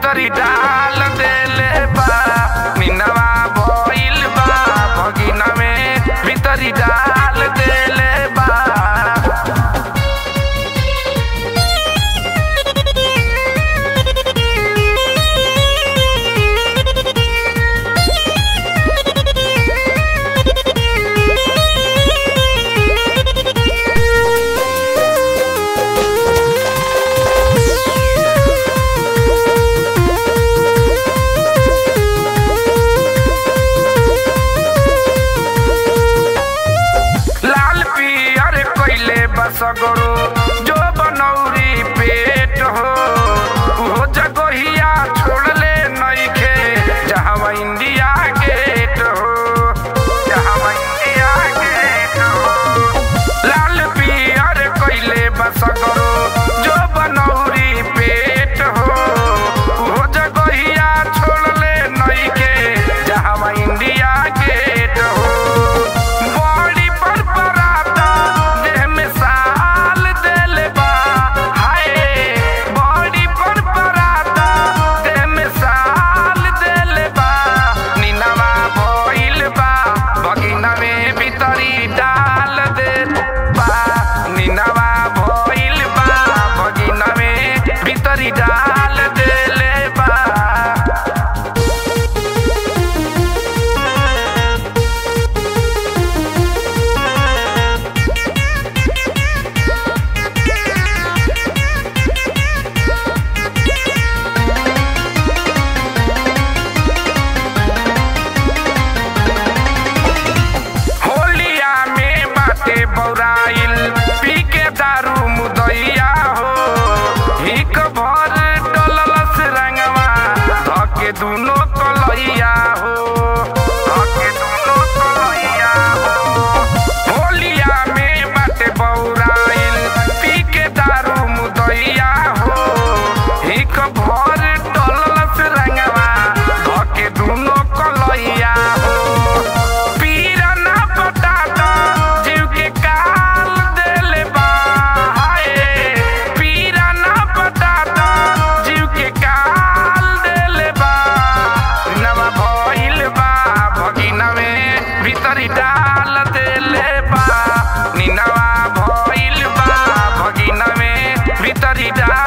भीतरी डाल देले बा निनवा भइल बा भगिना में भीतरी डाल देले बा लाल पियर कइले बसगरो जो बनौरी पेट हो उहो जगहिया छोड़ले नइखे जहाँ इंडिया गेट हो जहाँ इंडिया गेट हो लाल पियर कइले बसगरो जो बनौरी पेट हो उहो जगहिया छोड़ले नइखे जहाँ इंडिया गेट हो बड़ी पर पराता देह में साल देले बा हाय बड़ी पर पराता देह में साल देले बा निनवा भइल बा बगिना में भीतरी डाल दे बा निनवा भइल बा बगिना में भीतरी डाल देले बा होलिया में बाटे बौराइल पी के दारू मुदैया हो हिक भर डललस रंगवा धके दुनो कलैया हो धके दुनो कलैया हो होलिया में बाटे बौराइल पी के दारू मुदैया हो हिक भर डललस रंगवा धके दुनो कलैया हो पीरा ना बताता जीव के काल देले बा हाय पीरा ना बताता जीव के काल देले बा नवा भइल बा भगिना में भीतरी डाल देले बा निनवा भइल बा भगिना में भीतरी डाल